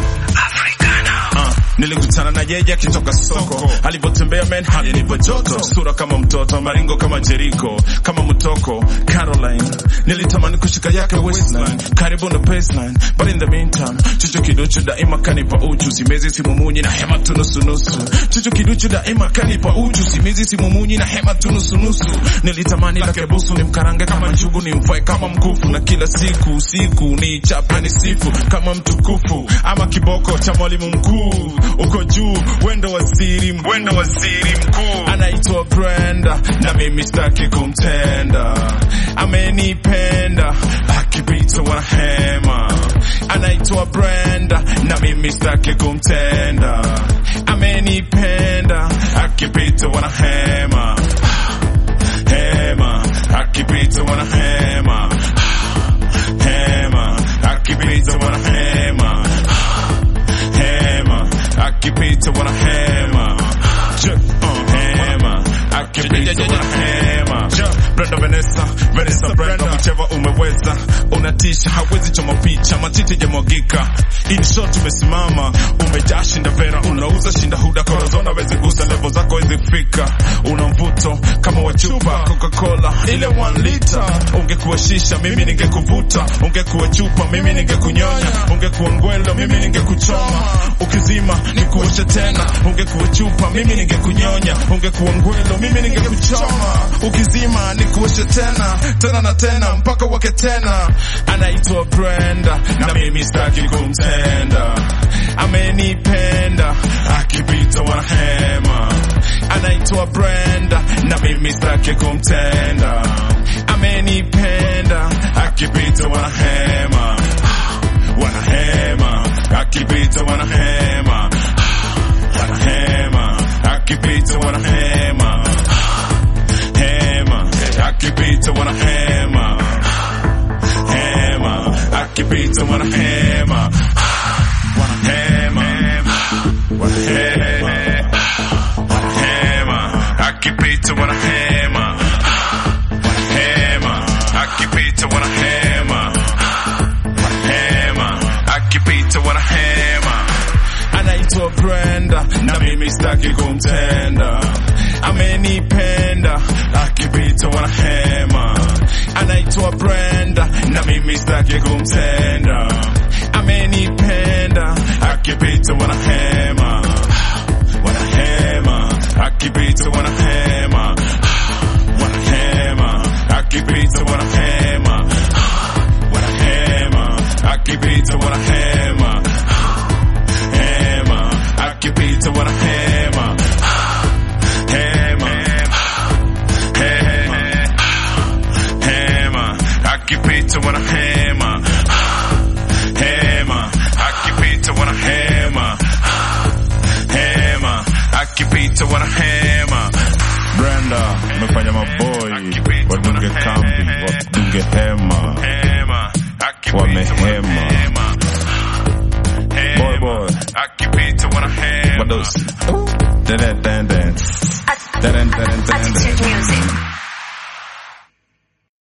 Uh, nilikutana na yeye akitoka soko, alivyotembea men hali nipo joto, sura kama mtoto, maringo kama Jericho, kama mtoko Caroline. Nilitamani kushika yake waistline, karibu na baseline, but in the meantime, chucho kiduchu daima kanipa uchu, simezi simumunyi na hema tu nusu nusu. Chucho kiduchu daima kanipa uchu, simezi simumunyi na hema tu nusu nusu. Nilitamani lake busu nimkarange kama njugu, nimfue kama mkufu, na kila siku usiku ni chapa ni sifu kama mtukufu, ama kiboko cha mwalimu mkuu uko juu, wendo waziri wendo waziri mkuu anaitwa Brenda, na mimi sitaki kumtenda, amenipenda akipita wanahema, anaitwa Brenda, na mimi sitaki kumtenda, amenipenda akipita wanahema hema, akipita wanahema hema, akipita wanahema hema, akipita wanahema Check, uh, hema, akipita wanahema Brenda Vanessa, Vanessa Brenda, whichever umeweza, unatisha, hawezi choma picha, matiti jamwagika, in short umesimama, umejaa shinda vera, unauza shinda huda, corazon wezi gusa, level zako wezi fika, una mvuto kama wa chupa Coca-Cola ile 1 liter, ungekuwa shisha, mimi ningekuvuta, ungekuwa chupa, mimi ningekunyonya, ungekuwa ngwelo, mimi ningekuchoma, ukizima nikuoshe tena, ungekuwa chupa, mimi ningekunyonya, ungekuwa ngwelo, mimi ningekuchoma, ukizima nikuoshe tena tena na tena mpaka wake tena. Anaitwa Brenda na mimi sitaki kumtenda, amenipenda akipita wanahema. Anaitwa Brenda na mimi sitaki kumtenda, amenipenda akipita wanahema, wanahema akipita wanahema, wanahema akipita wanahema hema akipita wanahema hema akipita wanahema wanahema wanahema wanahema akipita wanahema wanahema akipita wanahema wanahema akipita wanahema anaitwa Brenda na mimi sitaki kumtenda, amenipenda akipita wanahema. Anaitwa Brenda na mimi sitaki kumtenda, amenipenda akipita wanahema, wanahema akipita wanahema, wanahema akipita wanahema, wanahema akipita wanahema hema akipita wanahema hema hema hema akipita wanahema hema akipita wanahema hema akipita wanahema Brenda umefanya maboy wadunge kambi wadunge hema hema wamehema boy boy akipita wanahema Wadosi. Dun, dun, dun, dun. Dun, dun, dun, dun, dun. Attitude Music.